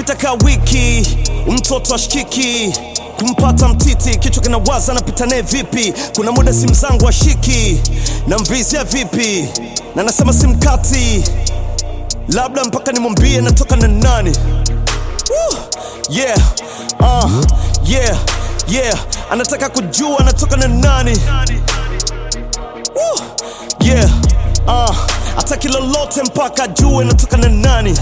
zishapita ka wiki, mtoto ashikiki kumpata mtiti, kichwa kinawaza napita naye vipi? Kuna muda simu zangu ashiki na mvizia vipi, na nasema simkati, labda mpaka nimwambie natoka na nani. Woo! Yeah, uh, yeah, yeah, anataka kujua anatoka na nani. Woo! Yeah, uh, ataki lolote mpaka ajue natoka na nani.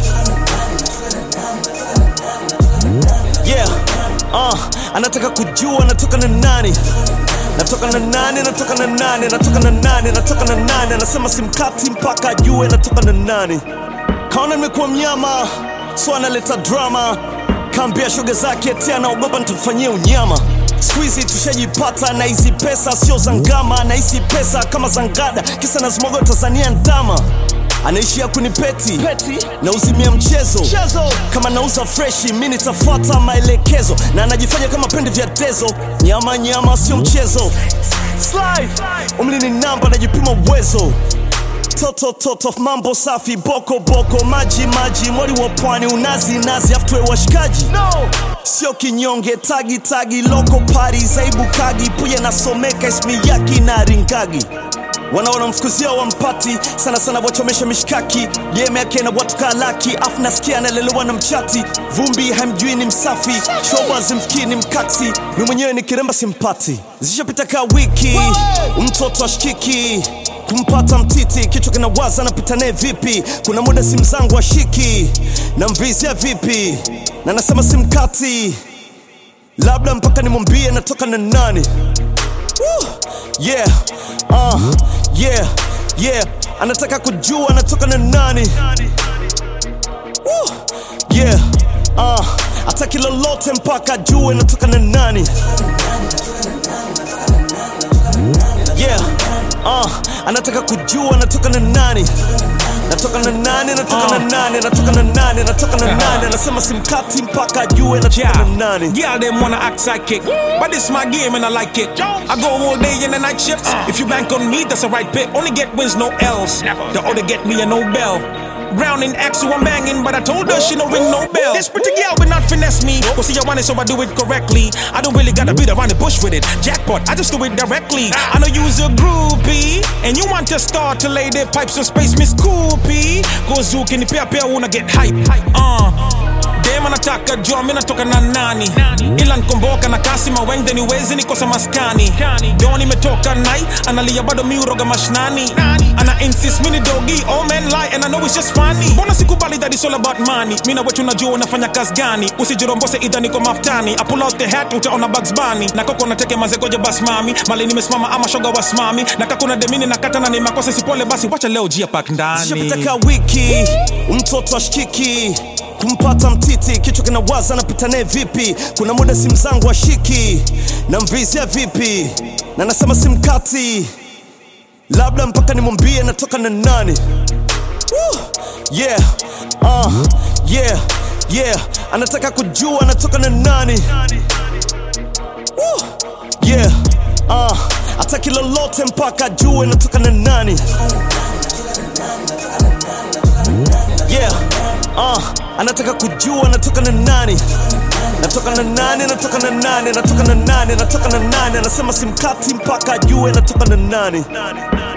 Yeah, uh, anataka kujua natoka na nani. Natoka na nani, natoka na nani, natoka na nani, natoka na nani. Anasema simkati mpaka ajue natoka na nani. Kaona nimekuwa mnyama, so analeta drama. Kaambia shoga zake eti anaogopa nitamfanyia unyama. Siku hizi tushajipata na hizi pesa sio za ngama, na hizi pesa kama za ngada, kisa nazimwaga Tanzania ndama anaishia kunipeti na uzimia mchezo kama nauza freshi mi nitafuata maelekezo na anajifanya kama pende vya dezo nyama nyama sio mchezo Slide. umri ni namba najipima uwezo toto toto mambo safi boko boko maji maji mwali wa pwani unazi nazi aftwe washikaji no. sio kinyonge tagi tagi loko pari zaibu kagi puye nasomeka ismi yaki na ringagi wanaona mfukuzia wampati sana sana wachomesha mishkaki game yake na watu kalaki afu nasikia analelewa na mchati vumbi hamjui ni msafi shoba zimfikii ni mkaksi mi mwenyewe ni kiremba simpati zishapita ka wiki mtoto ashikiki kumpata mtiti kichwa kinawaza napita naye vipi kuna muda simu zangu ashiki na mvizia vipi na nasema simkati labda mpaka nimwambie natoka na nani Woo! Yeah, uh, yeah, yeah. Anataka kujua anatoka na nani. Woo! Yeah, uh, ataki lolote mpaka ajue natoka na nani. Yeah, uh, anataka kujua anatoka na nani. Natoka na nani, natoka na nani, natoka na nani, natoka na nani. Anasema simkati mpaka ajue natoka na nani. Yeah, them wanna act psychic, but this my game and I like it. I go all day in the night shifts. If you bank on me, that's a right pick. Only get wins, no L's. The other get me a Nobel. Brown in X, so I'm banging, but I told her she no ring no bell. This pretty girl will not finesse me. Go see, I want it, so I do it correctly. I don't really gotta beat around the bush with it. Jackpot, I just do it directly. I know you's a groupie, and you want to start to lay their pipes in space, Miss Coopy. Go zook in the pair, pair, wanna get hype. Uh. dem anataka jua mi natoka na nani ila nkomboka na kasi mawengde niwezi nikosa maskani do nimetoka nai analia bado mi uroga mashnani ana insist mini dogi all men lie and I know it's just funny mbona sikubali that it's all about money mi na wetu najua unafanya kazi gani usijirombose idha niko maftani I pull out the hat utaona Bugs Bunny na koko nateke mazegoja bas mami mali nimesimama ama shoga wasimami na kakuna demini na kata na ni makosa sipole basi wacha leo jia pak ndani zishapita ka wiki mtoto ashikiki kumpata mtiti kichwa kinawaza napita naye vipi kuna muda simu zangu ashiki na mvizia vipi na nasema simkati labda mpaka nimwambie natoka na nani Woo! yeah uh, yeah yeah anataka kujua anatoka na nani Woo! yeah uh, ataki lolote mpaka ajue natoka na nani yeah uh, anataka kujua natoka na nani natoka na nani natoka na nani natoka na nani natoka na nani anasema simkati mpaka ajue natoka na nani